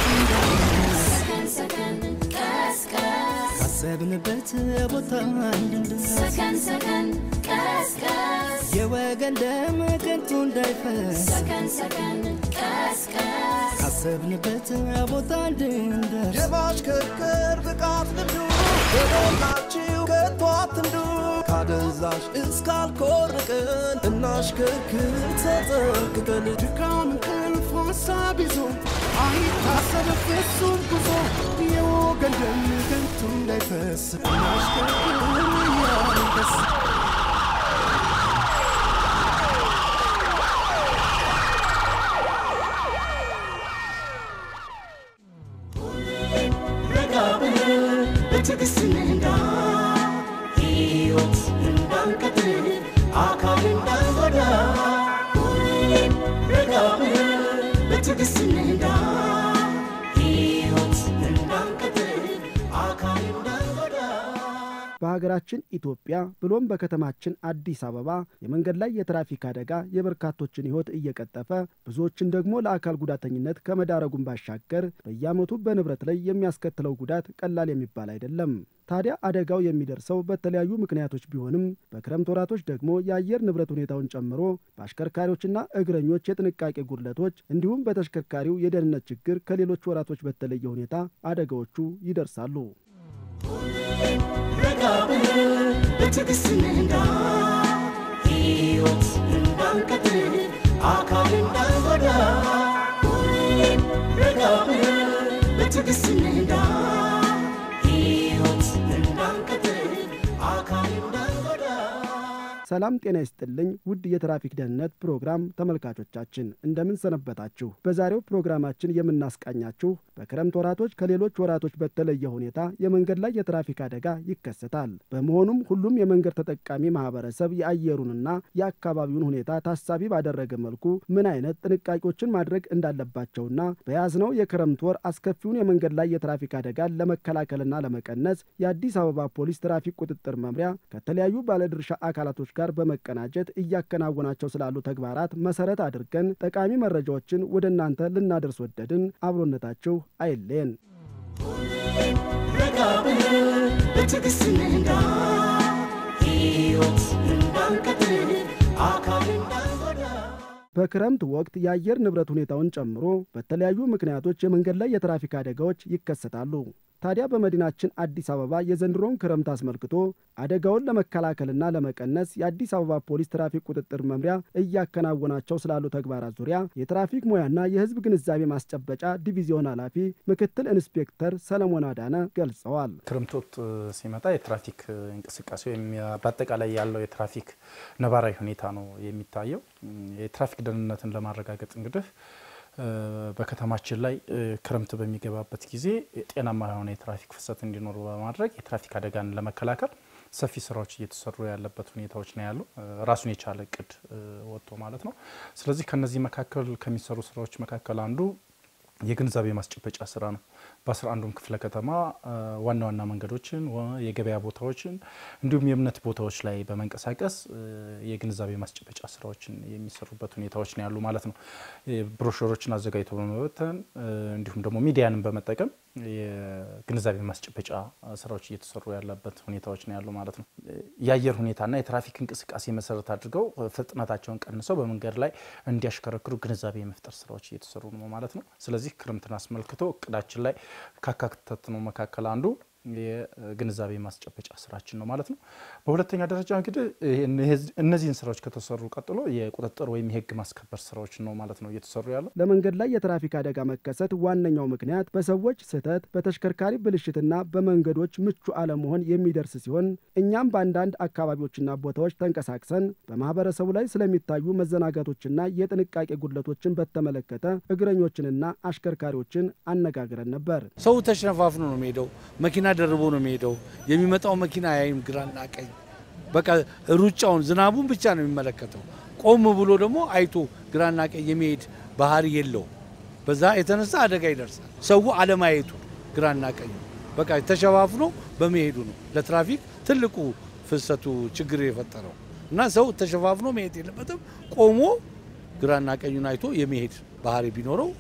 ሰከን ሰከን ቀስቀስ ካሰብንበት ቦታ እንድንደርስ ሰከን ሰከን ቀስቀስ የወገን ደም ከንቱ እንዳይፈስ ሰከን ሰከን ቀስቀስ ካሰብንበት ቦታ እንድንደርስ የማሽከርከር ብቃት ልምዱ በሞላችሁ ከቶ አትንዱ ካደንዛዥ እስካልኮርቅን እናሽከርክር ተጠንቅቀን ድካም እንቅልፍ ሀሳብ ይዞ አይታሰብ ፍጹም ጉዞ የወገን ደም ከንቱ እንዳይፈስ እናሽከርክር እያንደስ ረጋ ብለን በትዕግስት እንንዳ ሕይወት እንዳንቀጥል አካል እንዳንጎዳ ሁሌም ረጋ ብለን በትዕግስት እንንዳ ሕይወት እንዳንቀጥል አካል እንዳንጎዳ በሀገራችን ኢትዮጵያ ብሎም በከተማችን አዲስ አበባ የመንገድ ላይ የትራፊክ አደጋ የበርካቶችን ሕይወት እየቀጠፈ ብዙዎችን ደግሞ ለአካል ጉዳተኝነት ከመዳረጉን ባሻገር በየዓመቱ በንብረት ላይ የሚያስከትለው ጉዳት ቀላል የሚባል አይደለም። ታዲያ አደጋው የሚደርሰው በተለያዩ ምክንያቶች ቢሆንም በክረምት ወራቶች ደግሞ የአየር ንብረት ሁኔታውን ጨምሮ በአሽከርካሪዎችና እግረኞች የጥንቃቄ ጉድለቶች እንዲሁም በተሽከርካሪው የደህንነት ችግር ከሌሎች ወራቶች በተለየ ሁኔታ አደጋዎቹ ይደርሳሉ። ረጋ ብለን በትዕግስት እንንዳ ሕይወት እንዳንቀጥል አካል እንዳንጎዳ ሁሌም ረጋ ብለን በትዕግስት እንንዳ ሕይወት እንዳንቀጥል አካል እንዳንጎዳ ሰላም ጤና ይስጥልኝ ውድ የትራፊክ ደህንነት ፕሮግራም ተመልካቾቻችን እንደምን ሰነበታችሁ? በዛሬው ፕሮግራማችን የምናስቃኛችሁ በክረምት ወራቶች ከሌሎች ወራቶች በተለየ ሁኔታ የመንገድ ላይ የትራፊክ አደጋ ይከሰታል። በመሆኑም ሁሉም የመንገድ ተጠቃሚ ማህበረሰብ የአየሩንና የአካባቢውን ሁኔታ ታሳቢ ባደረገ መልኩ ምን አይነት ጥንቃቄዎችን ማድረግ እንዳለባቸውና በያዝነው የክረምት ወር አስከፊውን የመንገድ ላይ የትራፊክ አደጋን ለመከላከልና ለመቀነስ የአዲስ አበባ ፖሊስ ትራፊክ ቁጥጥር መምሪያ ከተለያዩ ባለድርሻ አካላቶች ጋር በመቀናጀት እያከናወናቸው ስላሉ ተግባራት መሰረት አድርገን ጠቃሚ መረጃዎችን ወደ እናንተ ልናደርስ ወደድን። አብሮነታችሁ አይለየን። ረጋ ብለን በትዕግስት እንንዳ ሕይወት እንዳንቀጥል አካል እንዳንጎዳ በክረምት ወቅት የአየር ንብረት ሁኔታውን ጨምሮ በተለያዩ ምክንያቶች የመንገድ ላይ የትራፊክ አደጋዎች ይከሰታሉ። ታዲያ በመዲናችን አዲስ አበባ የዘንድሮውን ክረምት አስመልክቶ አደጋውን ለመከላከልና ለመቀነስ የአዲስ አበባ ፖሊስ ትራፊክ ቁጥጥር መምሪያ እያከናወናቸው ስላሉ ተግባራት ዙሪያ የትራፊክ ሙያና የሕዝብ ግንዛቤ ማስጨበጫ ዲቪዚዮን ኃላፊ ምክትል ኢንስፔክተር ሰለሞን አዳነ ገልጸዋል። ክረምት ወቅት ሲመጣ የትራፊክ እንቅስቃሴ ወይም በአጠቃላይ ያለው የትራፊክ ነባራዊ ሁኔታ ነው የሚታየው። የትራፊክ ደህንነትን ለማረጋገጥ እንግዲህ በከተማችን ላይ ክረምት በሚገባበት ጊዜ ጤናማ የሆነ የትራፊክ ፍሰት እንዲኖሩ በማድረግ የትራፊክ አደጋን ለመከላከል ሰፊ ስራዎች እየተሰሩ ያለበት ሁኔታዎች ነው ያሉ ራሱን የቻለ እቅድ ወጥቶ ማለት ነው። ስለዚህ ከነዚህ መካከል ከሚሰሩ ስራዎች መካከል አንዱ የግንዛቤ ማስጨበጫ ስራ ነው። በአስራ አንዱም ክፍለ ከተማ ዋና ዋና መንገዶችን፣ የገበያ ቦታዎችን እንዲሁም የእምነት ቦታዎች ላይ በመንቀሳቀስ የግንዛቤ ማስጨበጫ ስራዎችን የሚሰሩበት ሁኔታዎች ነው ያሉ ማለት ነው። ብሮሸሮችን አዘጋጅቶ በመበተን እንዲሁም ደግሞ ሚዲያንን በመጠቀም የግንዛቤ ማስጨበጫ ስራዎች እየተሰሩ ያለበት ሁኔታዎች ነው ያሉ ማለት ነው። የአየር ሁኔታና የትራፊክ እንቅስቃሴ መሰረት አድርገው ፍጥነታቸውን ቀንሰው በመንገድ ላይ እንዲያሽከረክሩ ግንዛቤ የመፍጠር ስራዎች እየተሰሩ ነው ማለት ነው። ስለዚህ ክረምትን አስመልክቶ እቅዳችን ላይ ካካተትነው መካከል አንዱ የግንዛቤ ማስጨበጫ ስራችን ነው ማለት ነው። በሁለተኛ ደረጃ እንግዲህ እነዚህን ስራዎች ከተሰሩ ቀጥሎ የቁጥጥር ወይም የህግ ማስከበር ስራዎች ነው ማለት ነው እየተሰሩ ያለው። ለመንገድ ላይ የትራፊክ አደጋ መከሰት ዋነኛው ምክንያት በሰዎች ስህተት፣ በተሽከርካሪ ብልሽትና በመንገዶች ምቹ አለመሆን የሚደርስ ሲሆን እኛም በአንዳንድ አካባቢዎችና ቦታዎች ተንቀሳቅሰን በማህበረሰቡ ላይ ስለሚታዩ መዘናጋቶችና የጥንቃቄ ጉድለቶችን በተመለከተ እግረኞችንና አሽከርካሪዎችን አነጋግረን ነበር። ሰው ተሸነፋፍኖ ነው የሚሄደው። መኪና ደርቦ ነው የሚሄደው። የሚመጣው መኪና ያይም ግራና ቀኝ። በቃ ሩጫውን ዝናቡን ብቻ ነው የሚመለከተው። ቆም ብሎ ደግሞ አይቶ ግራና ቀኝ የሚሄድ ባህሪ የለው። በዛ የተነሳ አደጋ ይደርሳል። ሰው አለማየቱ ግራና ቀኝ በቃ ተሸፋፍኖ በመሄዱ ነው ለትራፊክ ትልቁ ፍሰቱ ችግር የፈጠረው እና ሰው ተሸፋፍኖ መሄድ የለበትም። ቆሞ ግራና ቀኙን አይቶ የመሄድ ባህሪ ቢኖረው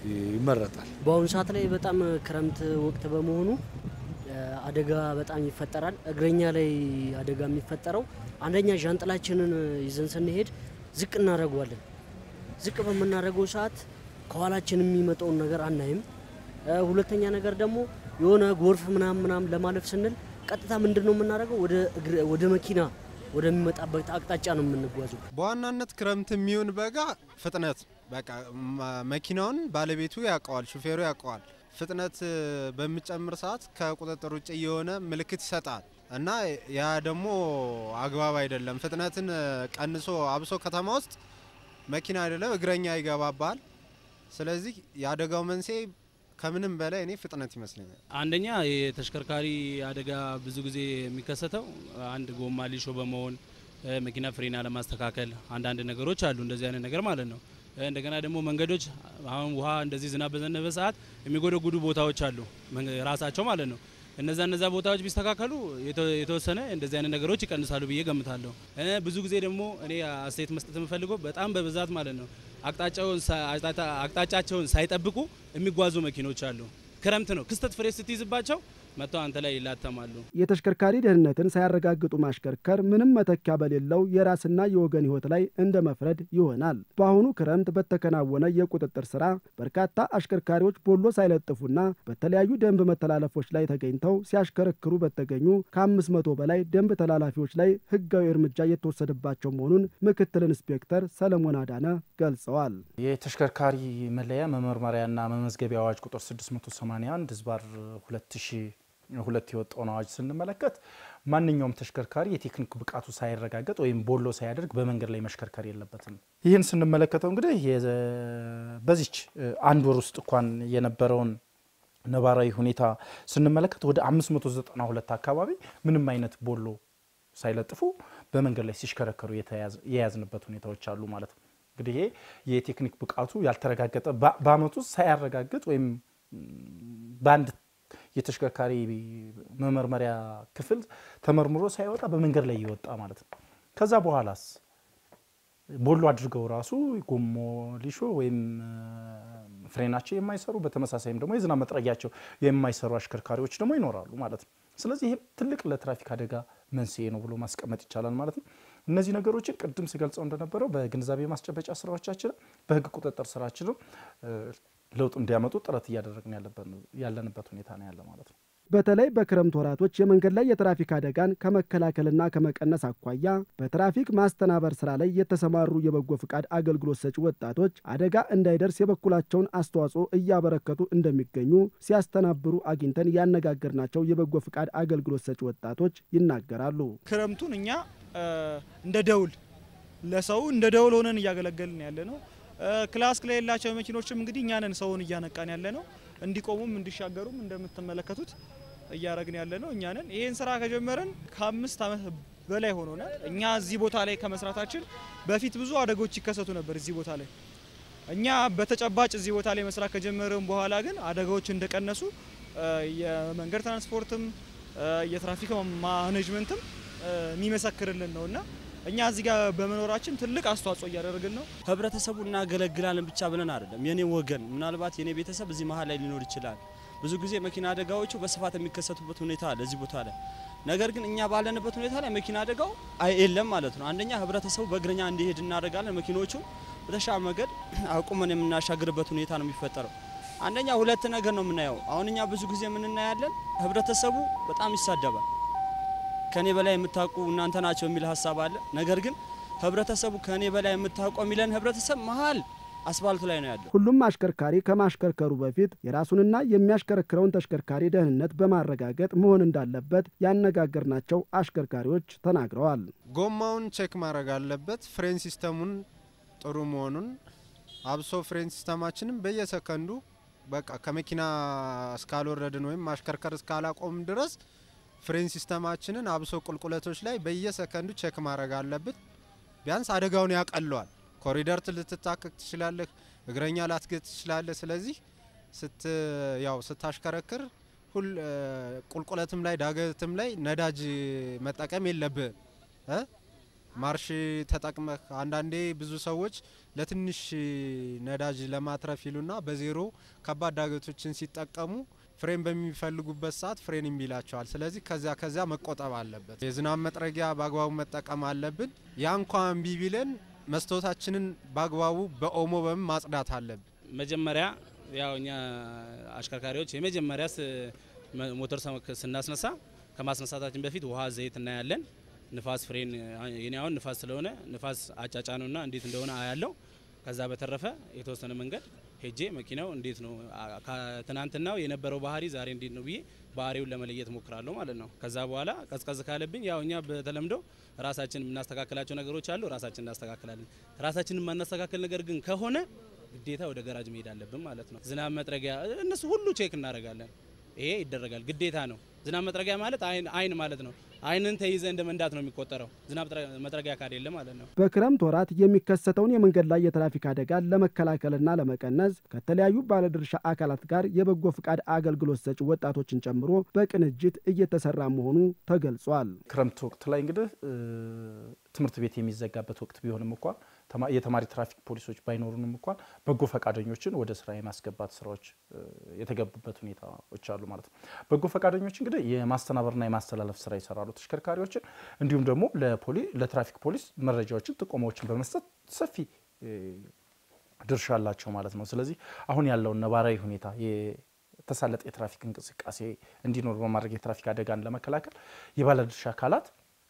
ይመረጣል። በአሁኑ ሰዓት ላይ በጣም ክረምት ወቅት በመሆኑ እ፣ አደጋ በጣም ይፈጠራል። እግረኛ ላይ አደጋ የሚፈጠረው አንደኛ ዣንጥላችንን ይዘን ስንሄድ ዝቅ እናደርገዋለን። ዝቅ በምናደርገው ሰዓት ከኋላችን የሚመጣውን ነገር አናይም። እ፣ ሁለተኛ ነገር ደግሞ የሆነ ጎርፍ ምናምን ምናምን ለማለፍ ስንል ቀጥታ ምንድን ነው የምናደርገው ወደ እግረ- ወደ መኪና ወደሚመጣበት አቅጣጫ ነው የምንጓዘው። በዋናነት ክረምት የሚሆን በጋ ፍጥነት በቃ ማ- መኪናውን ባለቤቱ ያውቀዋል፣ ሹፌሩ ያውቀዋል። ፍጥነት እ፣ በሚጨምር ሰዓት ከቁጥጥር ውጭ የሆነ ምልክት ይሰጣል እና ያ ደግሞ አግባብ አይደለም። ፍጥነትን እ፣ ቀንሶ አብሶ ከተማ ውስጥ መኪና አይደለም እግረኛ ይገባባል። ስለዚህ የአደጋው መንስኤ ከምንም በላይ እኔ ፍጥነት ይመስለኛል። አንደኛ የተሽከርካሪ አደጋ ብዙ ጊዜ የሚከሰተው አንድ ጎማ ሊሾ በመሆን እ፣ መኪና ፍሬን አለማስተካከል አንዳንድ ነገሮች አሉ፣ እንደዚህ አይነት ነገር ማለት ነው። እ፣ እንደገና ደግሞ መንገዶች አሁን ውሃ እንደዚህ ዝናብ በዘነበ ሰዓት የሚጎደጉዱ ቦታዎች አሉ መንገ- ራሳቸው ማለት ነው። እነዛ እነዛ ቦታዎች ቢስተካከሉ የተ- የተወሰነ እንደዚህ አይነት ነገሮች ይቀንሳሉ ብዬ ገምታለሁ። እ፣ ብዙ ጊዜ ደግሞ እኔ አስተያየት መስጠት የምፈልገው በጣም በብዛት ማለት ነው አቅጣጫውን ሳ- አቅጣጫ- አቅጣጫቸውን ሳይጠብቁ የሚጓዙ መኪኖች አሉ። ክረምት ነው ክስተት ፍሬ ስትይዝባቸው መጥተው አንተ ላይ ይላተማሉ። የተሽከርካሪ ደህንነትን ሳያረጋግጡ ማሽከርከር ምንም መተኪያ በሌለው የራስና የወገን ሕይወት ላይ እንደ መፍረድ ይሆናል። በአሁኑ ክረምት በተከናወነ የቁጥጥር ስራ በርካታ አሽከርካሪዎች ቦሎ ሳይለጥፉና በተለያዩ ደንብ መተላለፎች ላይ ተገኝተው ሲያሽከረክሩ በተገኙ ከአምስት መቶ በላይ ደንብ ተላላፊዎች ላይ ሕጋዊ እርምጃ የተወሰደባቸው መሆኑን ምክትል ኢንስፔክተር ሰለሞን አዳነ ገልጸዋል። የተሽከርካሪ መለያ መመርመሪያና መመዝገቢያ አዋጅ ቁጥር 681 ህዝባር 2002 የወጣውን አዋጅ ስንመለከት ማንኛውም ተሽከርካሪ የቴክኒክ ብቃቱ ሳይረጋገጥ ወይም ቦሎ ሳያደርግ በመንገድ ላይ መሽከርከር የለበትም። ይህን ስንመለከተው እንግዲህ የ- በዚች እ, አንድ ወር ውስጥ እንኳን የነበረውን ነባራዊ ሁኔታ ስንመለከት ወደ 592 አካባቢ ምንም አይነት ቦሎ ሳይለጥፉ በመንገድ ላይ ሲሽከረከሩ የተያዝ- የያዝንበት ሁኔታዎች አሉ ማለት ነው። እንግዲህ ይሄ የቴክኒክ ብቃቱ ያልተረጋገጠ በ- በአመቱ ውስጥ ሳያረጋግጥ ወይም ም, በአንድ የተሽከርካሪ መመርመሪያ ክፍል ተመርምሮ ሳይወጣ በመንገድ ላይ ይወጣ ማለት ነው። ከዛ በኋላስ ቦሎ አድርገው ራሱ ጎሞ ሊሾ ወይም እ, ፍሬናቸው የማይሰሩ በተመሳሳይም ደግሞ የዝናብ መጥረጊያቸው የማይሰሩ አሽከርካሪዎች ደግሞ ይኖራሉ ማለት ነው። ስለዚህ ይሄ ትልቅ ለትራፊክ አደጋ መንስኤ ነው ብሎ ማስቀመጥ ይቻላል ማለት ነው። እነዚህ ነገሮችን ቅድም ስገልጸው እንደነበረው በግንዛቤ ማስጨበጫ ስራዎቻችንም በህግ ቁጥጥር ስራችንም እ, ለውጥ እንዲያመጡ ጥረት እያደረግን ያለበት- ያለንበት ሁኔታ ነው ያለ ማለት ነው። በተለይ በክረምት ወራቶች የመንገድ ላይ የትራፊክ አደጋን ከመከላከልና ከመቀነስ አኳያ በትራፊክ ማስተናበር ስራ ላይ የተሰማሩ የበጎ ፍቃድ አገልግሎት ሰጪ ወጣቶች አደጋ እንዳይደርስ የበኩላቸውን አስተዋጽኦ እያበረከቱ እንደሚገኙ ሲያስተናብሩ አግኝተን ያነጋገርናቸው የበጎ ፍቃድ አገልግሎት ሰጪ ወጣቶች ይናገራሉ። ክረምቱን እኛ እ፣ እንደ ደውል ለሰው እንደ ደውል ሆነን እያገለገልን ያለ ነው። እ፣ ክላስ ከሌላቸው መኪኖችም እንግዲህ እኛ ነን ሰውን እያነቃን ያለ ነው። እንዲቆሙም እንዲሻገሩም እንደምትመለከቱት እያደረግን ያለ ነው እኛ ነን። ይህን ስራ ከጀመረን ከአምስት ዓመት በላይ ሆኖናል። እኛ እዚህ ቦታ ላይ ከመስራታችን በፊት ብዙ አደጎች ይከሰቱ ነበር እዚህ ቦታ ላይ እኛ በተጨባጭ እዚህ ቦታ ላይ መስራት ከጀመርን በኋላ ግን አደጋዎች እንደቀነሱ እ፣ የመንገድ ትራንስፖርትም እ፣ የትራፊክ ማኔጅመንትም እ፣ የሚመሰክርልን ነው እና እኛ እዚህ ጋር በመኖራችን ትልቅ አስተዋጽኦ እያደረግን ነው። ህብረተሰቡ እናገለግላለን ብቻ ብለን አይደለም። የኔ ወገን ምናልባት የኔ ቤተሰብ እዚህ መሀል ላይ ሊኖር ይችላል። ብዙ ጊዜ መኪና አደጋዎቹ በስፋት የሚከሰቱበት ሁኔታ አለ እዚህ ቦታ ላይ። ነገር ግን እኛ ባለንበት ሁኔታ ላይ መኪና አደጋው አይ የለም ማለት ነው። አንደኛ ህብረተሰቡ በእግረኛ እንዲሄድ እናደርጋለን። መኪኖቹ በተሻለ መንገድ አቁመን የምናሻግርበት ሁኔታ ነው የሚፈጠረው። አንደኛ ሁለት ነገር ነው የምናየው። አሁን እኛ ብዙ ጊዜ የምንናያለን፣ ህብረተሰቡ በጣም ይሳደባል። ከኔ በላይ የምታውቁ እናንተ ናቸው የሚል ሀሳብ አለ። ነገር ግን ህብረተሰቡ ከኔ በላይ የምታውቀው የሚለን ህብረተሰብ መሀል አስፋልቱ ላይ ነው ያለው። ሁሉም አሽከርካሪ ከማሽከርከሩ በፊት የራሱንና የሚያሽከረክረውን ተሽከርካሪ ደህንነት በማረጋገጥ መሆን እንዳለበት ያነጋገርናቸው አሽከርካሪዎች ተናግረዋል። ጎማውን ቼክ ማድረግ አለበት። ፍሬን ሲስተሙን ጥሩ መሆኑን አብሶ ፍሬን ሲስተማችንም በየሰከንዱ በቃ ከመኪና እስካልወረድን ወይም ማሽከርከር እስካላቆም ድረስ ፍሬን ሲስተማችንን አብሶ ቁልቁለቶች ላይ በየሰከንዱ ቼክ ማድረግ አለብን። ቢያንስ አደጋውን ያቀለዋል። ኮሪደር ልትታከክ ትችላለህ፣ እግረኛ ላትገጥ ትችላለህ። ስለዚህ ስት ያው ስታሽከረክር ሁል ቁልቁለትም ላይ ዳገትም ላይ ነዳጅ መጠቀም የለብህም እ ማርሽ ተጠቅመህ አንዳንዴ ብዙ ሰዎች ለትንሽ ነዳጅ ለማትረፍ ይሉና በዜሮ ከባድ ዳገቶችን ሲጠቀሙ ፍሬን በሚፈልጉበት ሰዓት ፍሬን እምቢ ይላቸዋል። ስለዚህ ከዚያ ከዚያ መቆጠብ አለበት። የዝናብ መጥረጊያ በአግባቡ መጠቀም አለብን። ያ እንኳን እምቢ ቢለን መስታወታችንን በአግባቡ በኦሞ በምን ማጽዳት አለብን። መጀመሪያ ያው እኛ አሽከርካሪዎች የመጀመሪያ ስ- መ- ሞተር ሰ- ስናስነሳ ከማስነሳታችን በፊት ውሃ፣ ዘይት እናያለን። ንፋስ ፍሬን የኔ አሁን ንፋስ ስለሆነ ንፋስ አጫጫኑና እንዴት እንደሆነ አያለው። ከዛ በተረፈ የተወሰነ መንገድ ሄጄ መኪናው እንዴት ነው አ- ከትናንትናው የነበረው ባህሪ ዛሬ እንዴት ነው ብዬ ባህሪውን ለመለየት ሞክራለሁ ማለት ነው። ከዛ በኋላ ቀዝቀዝ ካለብኝ ያው እኛ በተለምዶ ራሳችን የምናስተካክላቸው ነገሮች አሉ፣ ራሳችን እናስተካክላለን። ራሳችንን የማናስተካክል ነገር ግን ከሆነ ግዴታ ወደ ገራጅ መሄድ አለብን ማለት ነው። ዝናብ መጥረጊያ እነሱ ሁሉ ቼክ እናደርጋለን። ይሄ ይደረጋል፣ ግዴታ ነው። ዝናብ መጥረጊያ ማለት አይን አይን ማለት ነው። አይንን ተይዘ እንደ መንዳት ነው የሚቆጠረው። ዝናብ ጥረ- መጥረጊያ ካሌለ ማለት ነው። በክረምት ወራት የሚከሰተውን የመንገድ ላይ የትራፊክ አደጋን ለመከላከልና ለመቀነስ ከተለያዩ ባለድርሻ አካላት ጋር የበጎ ፍቃድ አገልግሎት ሰጪ ወጣቶችን ጨምሮ በቅንጅት እየተሰራ መሆኑ ተገልጿል። ክረምት ወቅት ላይ እንግዲህ እ፣ ትምህርት ቤት የሚዘጋበት ወቅት ቢሆንም እንኳን ተማ- የተማሪ ትራፊክ ፖሊሶች ባይኖሩንም እንኳን በጎ ፈቃደኞችን ወደ ስራ የማስገባት ስራዎች እ፣ የተገቡበት ሁኔታዎች አሉ ማለት ነው። በጎ ፈቃደኞች እንግዲህ የማስተናበርና የማስተላለፍ ስራ ይሰራሉ ተሽከርካሪዎችን፣ እንዲሁም ደግሞ ለፖሊ ለትራፊክ ፖሊስ መረጃዎችን፣ ጥቆማዎችን በመስጠት ሰፊ እ፣ ድርሻ አላቸው ማለት ነው። ስለዚህ አሁን ያለውን ነባራዊ ሁኔታ የተሳለጠ የትራፊክ እንቅስቃሴ እንዲኖር በማድረግ የትራፊክ አደጋን ለመከላከል የባለድርሻ አካላት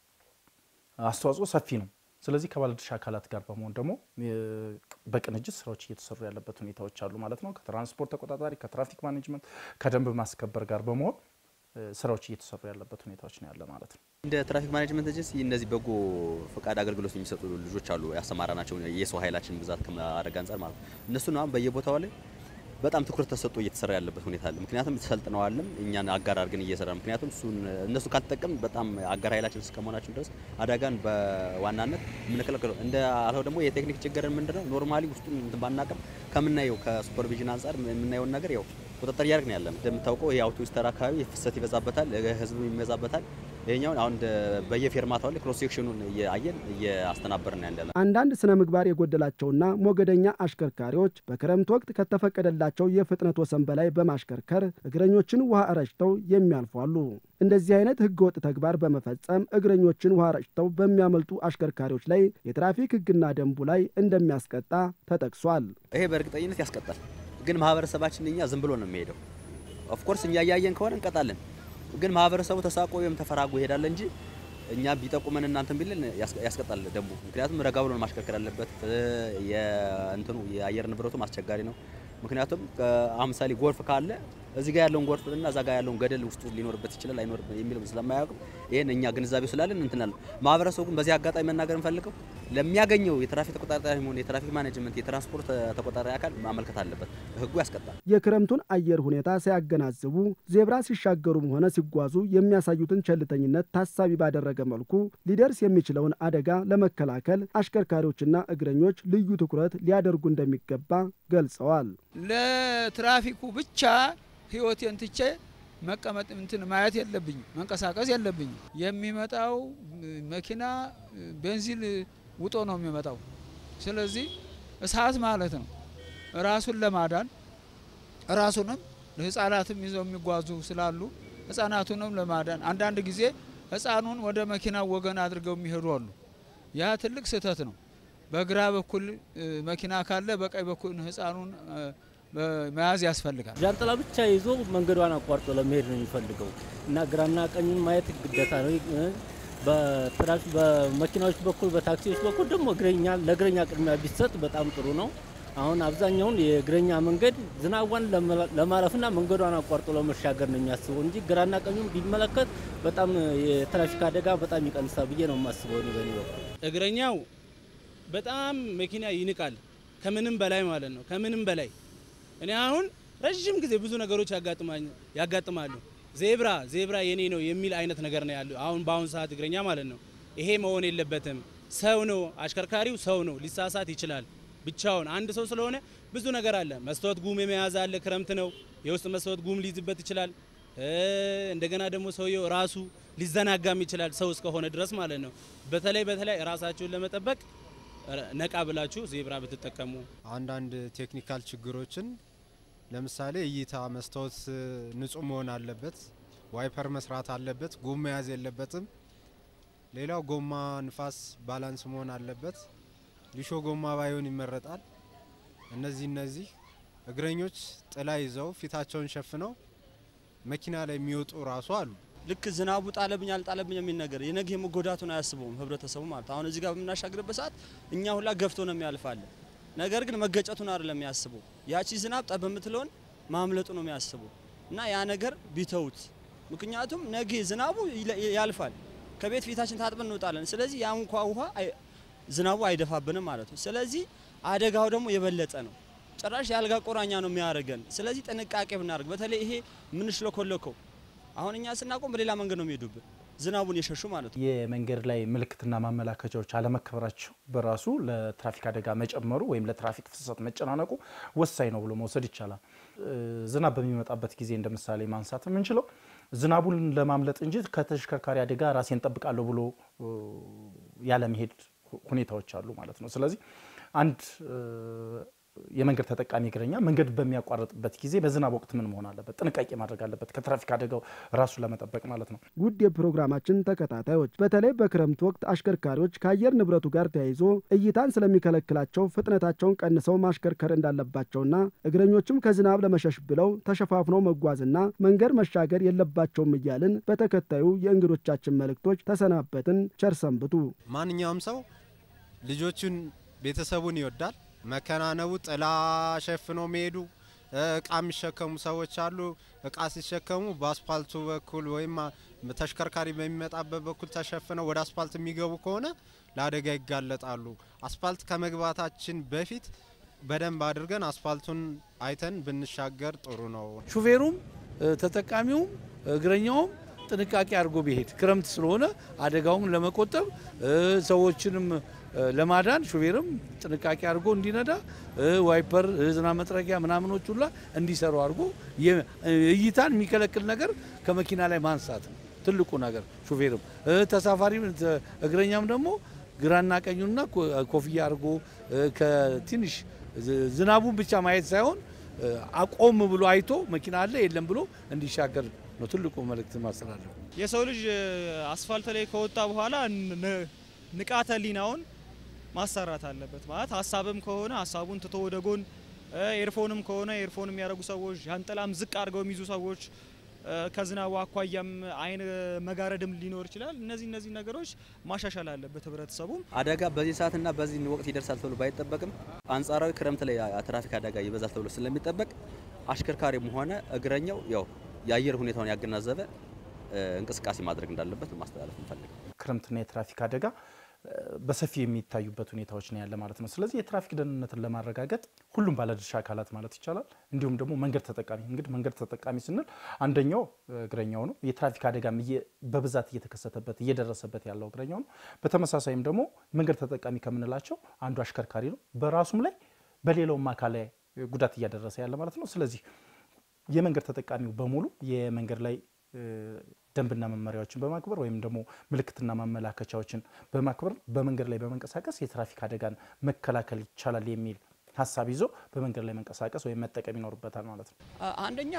አስተዋጽኦ ሰፊ ነው። ስለዚህ ከባለድርሻ አካላት ጋር በመሆን ደግሞ እ፣ በቅንጅት ስራዎች እየተሰሩ ያለበት ሁኔታዎች አሉ ማለት ነው። ከትራንስፖርት ተቆጣጣሪ፣ ከትራፊክ ማኔጅመንት፣ ከደንብ ማስከበር ጋር በመሆን እ፣ ስራዎች እየተሰሩ ያለበት ሁኔታዎች ነው ያለ ማለት ነው። እንደ ትራፊክ ማኔጅመንት ኤጀንሲ እነዚህ በጎ ፈቃድ አገልግሎት የሚሰጡ ልጆች አሉ ያሰማራናቸው የሰው ኃይላችን ብዛት ከማድረግ አንጻር ማለት ነው። እነሱን አሁን በየቦታው ላይ በጣም ትኩረት ተሰጥቶ እየተሰራ ያለበት ሁኔታ አለ። ምክንያቱም ሰልጥነዋልም እኛን አጋር አድርገን እየሰራ ምክንያቱም እሱን እነሱ ካልተጠቀም በጣም አጋር ኃይላችን እስከመሆናችን ድረስ አደጋን በዋናነት የምንከለከለው እንደ አልኸው ደግሞ የቴክኒክ ችግርን ምንድነው ኖርማሊ ውስጡን እንትን ባናቅም ከምናየው ከሱፐርቪዥን አንጻር የምናየውን ነገር ያው ቁጥጥር እያደረግን ያለ ነው። እንደምታውቀው ይህ አውቶቡስ ተራ አካባቢ ፍሰት ይበዛበታል፣ ህዝቡ ይበዛበታል። ይሄኛውን አሁን እንደ በየፌርማታው ላይ ክሮስ ሴክሽኑን እያየን እያስተናበርን ያለ አንዳንድ ስነ ምግባር የጎደላቸውና ሞገደኛ አሽከርካሪዎች በክረምት ወቅት ከተፈቀደላቸው የፍጥነት ወሰን በላይ በማሽከርከር እግረኞችን ውሃ ረጭተው የሚያልፉ አሉ። እንደዚህ አይነት ህገወጥ ተግባር በመፈጸም እግረኞችን ውሃ ረጭተው በሚያመልጡ አሽከርካሪዎች ላይ የትራፊክ ህግና ደንቡ ላይ እንደሚያስቀጣ ተጠቅሷል። ይሄ በእርግጠኝነት ያስቀጣል። ግን ማህበረሰባችን እኛ ዝም ብሎ ነው የሚሄደው። ኦፍኮርስ እኛ እያየን ከሆነ እንቀጣለን። ግን ማህበረሰቡ ተሳቆ ወይም ተፈራጎ ይሄዳል እንጂ እኛ ቢጠቁመን እናንተን ቢልን ያስቀጣል ደንቡ። ምክንያቱም ረጋ ብሎ ነው ማሽከርከር ያለበት። የእንትኑ የአየር ንብረቱም አስቸጋሪ ነው። ምክንያቱም አሁን ምሳሌ ጎርፍ ካለ እዚህ ጋር ያለውን ጎርፍ እና እዛ ጋር ያለውን ገደል ውስጡ ሊኖርበት ይችላል አይኖርበት የሚለው ስለማያውቅም ይሄን እኛ ግንዛቤው ስላለን እንትናለን። ማህበረሰቡ ግን በዚህ አጋጣሚ መናገር እንፈልገው ለሚያገኘው የትራፊክ ተቆጣጣሪ ሆነ የትራፊክ ማኔጅመንት የትራንስፖርት ተቆጣጣሪ አካል ማመልከት አለበት። ህጉ ያስቀጣል። የክረምቱን አየር ሁኔታ ሳያገናዝቡ ዜብራ ሲሻገሩም ሆነ ሲጓዙ የሚያሳዩትን ቸልተኝነት ታሳቢ ባደረገ መልኩ ሊደርስ የሚችለውን አደጋ ለመከላከል አሽከርካሪዎችና እግረኞች ልዩ ትኩረት ሊያደርጉ እንደሚገባ ገልጸዋል። ለትራፊኩ ብቻ ህይወቴን ትቼ መቀመጥ እንትን ማየት የለብኝም፣ መንቀሳቀስ የለብኝም። የሚመጣው መኪና ቤንዚን ውጦ ነው የሚመጣው። ስለዚህ እሳት ማለት ነው። ራሱን ለማዳን ራሱንም ህጻናትም ይዘው የሚጓዙ ስላሉ ህጻናቱንም ለማዳን አንዳንድ ጊዜ ህጻኑን ወደ መኪናው ወገን አድርገው የሚሄዱ አሉ። ያ ትልቅ ስህተት ነው። በግራ በኩል መኪና ካለ በቀኝ በኩል ህጻኑን መያዝ ያስፈልጋል። ዣንጥላ ብቻ ይዞ መንገዷን አቋርጦ ለመሄድ ነው የሚፈልገው እና ግራና ቀኙን ማየት ግዴታ ነው። በትራፊክ በመኪናዎች በኩል በታክሲዎች በኩል ደግሞ እግረኛ ለእግረኛ ቅድሚያ ቢሰጥ በጣም ጥሩ ነው። አሁን አብዛኛውን የእግረኛ መንገድ ዝናቧን ለማለፍና መንገዷን አቋርጦ ለመሻገር ነው የሚያስበው እንጂ ግራና ቀኙን ቢመለከት በጣም የትራፊክ አደጋ በጣም ይቀንሳል ብዬ ነው የማስበው እኔ በእኔ በኩል። እግረኛው በጣም መኪና ይንቃል፣ ከምንም በላይ ማለት ነው። ከምንም በላይ እኔ አሁን ረዥም ጊዜ ብዙ ነገሮች ያጋጥማሉ። ዜብራ ዜብራ የኔ ነው የሚል አይነት ነገር ነው ያለው አሁን በአሁን ሰዓት እግረኛ ማለት ነው። ይሄ መሆን የለበትም። ሰው ነው፣ አሽከርካሪው ሰው ነው፣ ሊሳሳት ይችላል። ብቻውን አንድ ሰው ስለሆነ ብዙ ነገር አለ። መስታወት ጉም የመያዝ አለ። ክረምት ነው፣ የውስጥ መስታወት ጉም ሊይዝበት ይችላል። እንደገና ደግሞ ሰውየው ራሱ ሊዘናጋም ይችላል ሰው እስከሆነ ድረስ ማለት ነው። በተለይ በተለይ ራሳችሁን ለመጠበቅ ነቃ ብላችሁ ዜብራ ብትጠቀሙ አንዳንድ ቴክኒካል ችግሮችን ለምሳሌ እይታ መስታወት ንጹህ መሆን አለበት፣ ዋይፐር መስራት አለበት፣ ጎማ መያዝ የለበትም። ሌላው ጎማ ንፋስ ባላንስ መሆን አለበት። ሊሾ ጎማ ባይሆን ይመረጣል። እነዚህ እነዚህ እግረኞች ጥላ ይዘው ፊታቸውን ሸፍነው መኪና ላይ የሚወጡ ራሱ አሉ። ልክ ዝናቡ ጣለብኝ አልጣለብኝ የሚል ነገር የነገ የመጎዳቱን አያስበውም ህብረተሰቡ ማለት አሁን እዚህ ጋር በምናሻግርበት ሰዓት እኛ ሁላ ገፍቶ ነው የሚያልፋለን። ነገር ግን መገጨቱን አይደለም የሚያስበው ያቺ ዝናብ ጠብ የምትለውን ማምለጡ ነው የሚያስበው እና ያ ነገር ቢተውት። ምክንያቱም ነገ ዝናቡ ያልፋል፣ ከቤት ፊታችን ታጥበን እንወጣለን። ስለዚህ ያ እንኳ ውሃ ዝናቡ አይደፋብንም ማለት ነው። ስለዚህ አደጋው ደግሞ የበለጠ ነው። ጭራሽ የአልጋ ቆራኛ ነው የሚያደርገን። ስለዚህ ጥንቃቄ ብናደርግ በተለይ ይሄ ምንሽለኮለከው አሁን እኛ ስናቆም በሌላ መንገድ ነው የሚሄዱብን ዝናቡን የሸሹ ማለት ነው። የመንገድ ላይ ምልክትና ማመላከቻዎች አለመከበራቸው በራሱ ለትራፊክ አደጋ መጨመሩ ወይም ለትራፊክ ፍሰት መጨናነቁ ወሳኝ ነው ብሎ መውሰድ ይቻላል። ዝናብ በሚመጣበት ጊዜ እንደ ምሳሌ ማንሳት የምንችለው ዝናቡን ለማምለጥ እንጂ ከተሽከርካሪ አደጋ ራሴን ጠብቃለሁ ብሎ ያለመሄድ ሁኔታዎች አሉ ማለት ነው። ስለዚህ አንድ የመንገድ ተጠቃሚ እግረኛ መንገድ በሚያቋርጥበት ጊዜ በዝናብ ወቅት ምን መሆን አለበት? ጥንቃቄ ማድረግ አለበት፣ ከትራፊክ አደጋው ራሱን ለመጠበቅ ማለት ነው። ውድ የፕሮግራማችን ተከታታዮች በተለይ በክረምት ወቅት አሽከርካሪዎች ከአየር ንብረቱ ጋር ተያይዞ እይታን ስለሚከለክላቸው ፍጥነታቸውን ቀንሰው ማሽከርከር እንዳለባቸውና እግረኞችም ከዝናብ ለመሸሽ ብለው ተሸፋፍነው መጓዝና መንገድ መሻገር የለባቸውም እያልን በተከታዩ የእንግዶቻችን መልእክቶች ተሰናበትን። ቸር ሰንብቱ። ማንኛውም ሰው ልጆቹን ቤተሰቡን ይወዳል። መከናነቡ ጥላ ሸፍኖ መሄዱ እቃ የሚሸከሙ ሰዎች አሉ። እቃ ሲሸከሙ በአስፓልቱ በኩል ወይም ተሽከርካሪ በሚመጣበት በኩል ተሸፍነው ወደ አስፓልት የሚገቡ ከሆነ ለአደጋ ይጋለጣሉ። አስፓልት ከመግባታችን በፊት በደንብ አድርገን አስፓልቱን አይተን ብንሻገር ጥሩ ነው። ሹፌሩም ተጠቃሚውም እግረኛውም ጥንቃቄ አድርጎ ቢሄድ ክረምት ስለሆነ አደጋውን ለመቆጠብ ሰዎችንም ለማዳን ሹፌርም ጥንቃቄ አድርጎ እንዲነዳ ዋይፐር፣ ዝናብ መጥረጊያ ምናምኖች ሁላ እንዲሰሩ አድርጎ እይታን የሚከለክል ነገር ከመኪና ላይ ማንሳት ነው ትልቁ ነገር። ሹፌርም ተሳፋሪ እግረኛም ደግሞ ግራና ቀኙና ኮፍያ አድርጎ ከትንሽ ዝናቡን ብቻ ማየት ሳይሆን አቆም ብሎ አይቶ መኪና አለ የለም ብሎ እንዲሻገር ነው ትልቁ መልእክት ማስተላለፍ። የሰው ልጅ አስፋልት ላይ ከወጣ በኋላ ንቃተ ህሊናውን ማሰራት አለበት። ማለት ሀሳብም ከሆነ ሀሳቡን ትቶ ወደ ጎን፣ ኤርፎንም ከሆነ ኤርፎን የሚያደርጉ ሰዎች፣ ዣንጥላም ዝቅ አድርገው የሚይዙ ሰዎች፣ ከዝናቡ አኳያም አይን መጋረድም ሊኖር ይችላል። እነዚህ እነዚህ ነገሮች ማሻሻል አለበት ህብረተሰቡም። አደጋ በዚህ ሰዓትና በዚህ ወቅት ይደርሳል ተብሎ ባይጠበቅም አንጻራዊ ክረምት ላይ ትራፊክ አደጋ ይበዛል ተብሎ ስለሚጠበቅ አሽከርካሪም ሆነ እግረኛው ያው የአየር ሁኔታውን ያገናዘበ እንቅስቃሴ ማድረግ እንዳለበት ማስተላለፍ እንፈልግ። ክረምትና የትራፊክ አደጋ በሰፊው የሚታዩበት ሁኔታዎች ነው ያለ ማለት ነው። ስለዚህ የትራፊክ ደህንነትን ለማረጋገጥ ሁሉም ባለድርሻ አካላት ማለት ይቻላል እንዲሁም ደግሞ መንገድ ተጠቃሚ እንግዲህ መንገድ ተጠቃሚ ስንል አንደኛው እግረኛው ነው። የትራፊክ አደጋም በብዛት እየተከሰተበት እየደረሰበት ያለው እግረኛው ነው። በተመሳሳይም ደግሞ መንገድ ተጠቃሚ ከምንላቸው አንዱ አሽከርካሪ ነው። በራሱም ላይ በሌላውም አካል ላይ ጉዳት እያደረሰ ያለ ማለት ነው። ስለዚህ የመንገድ ተጠቃሚው በሙሉ የመንገድ ላይ ደንብና መመሪያዎችን በማክበር ወይም ደግሞ ምልክትና ማመላከቻዎችን በማክበር በመንገድ ላይ በመንቀሳቀስ የትራፊክ አደጋን መከላከል ይቻላል የሚል ሀሳብ ይዞ በመንገድ ላይ መንቀሳቀስ ወይም መጠቀም ይኖርበታል ማለት ነው። አንደኛ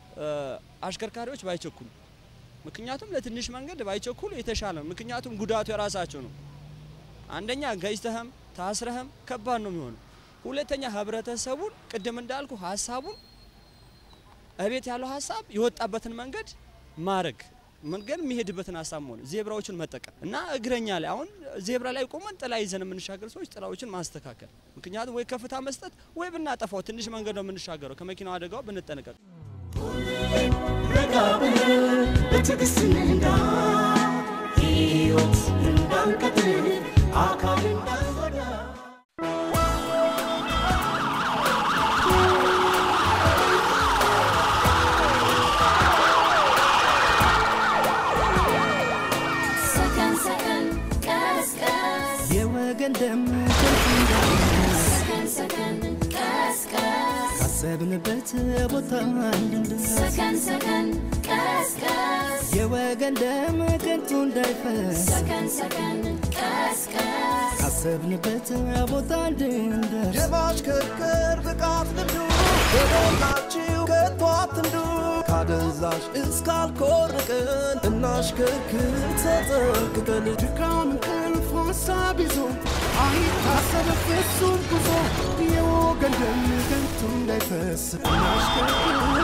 አሽከርካሪዎች ባይቸኩሉ፣ ምክንያቱም ለትንሽ መንገድ ባይቸኩሉ የተሻለ ነው። ምክንያቱም ጉዳቱ የራሳቸው ነው። አንደኛ ገጭተህም ታስረህም ከባድ ነው የሚሆነው። ሁለተኛ ህብረተሰቡን ቅድም እንዳልኩ ሀሳቡን እቤት ያለው ሀሳብ የወጣበትን መንገድ ማድረግ መንገድ የሚሄድበትን ሀሳብ መሆን ዜብራዎችን መጠቀም እና እግረኛ ላይ አሁን ዜብራ ላይ ቆመን ጥላ ይዘን የምንሻገር ሰዎች ጥላዎችን ማስተካከል። ምክንያቱም ወይ ከፍታ መስጠት ወይ ብናጠፋው ትንሽ መንገድ ነው የምንሻገረው። ከመኪናው አደጋው ብንጠነቀቅ ረጋ ብለን በትዕግስት እንንዳ ሕይወት እንዳንቀጥል አካል እንዳንጎዳ ሰከን ሰከን ቀስ ቀስ የወገን ደም ከንቱ እንዳይፈስ ሰከን ሰከን ቀስ ቀስ ካሰብንበት ቦታ እንድንደርስ ሰከን ሰከን ቀስ ቀስ የወገን ደም ከንቱ እንዳይፈስ ሰከን ሰከን ቀስቀስ ካሰብንበት ቦታ እንድንደርስ የማሽከርከር ብቃት ልምዱ በሞላችሁ ከቶ አትንዱ ካደንዛዥ እስካልኮርቅን እናሽከርክር ተጠንቅቀን ድካም እንቅልፍ ሀሳብ ይዞ አይታሰብ ፍጹም ጉዞ የወገን ደም ከንቱ እንዳይፈስ እናሽከርክር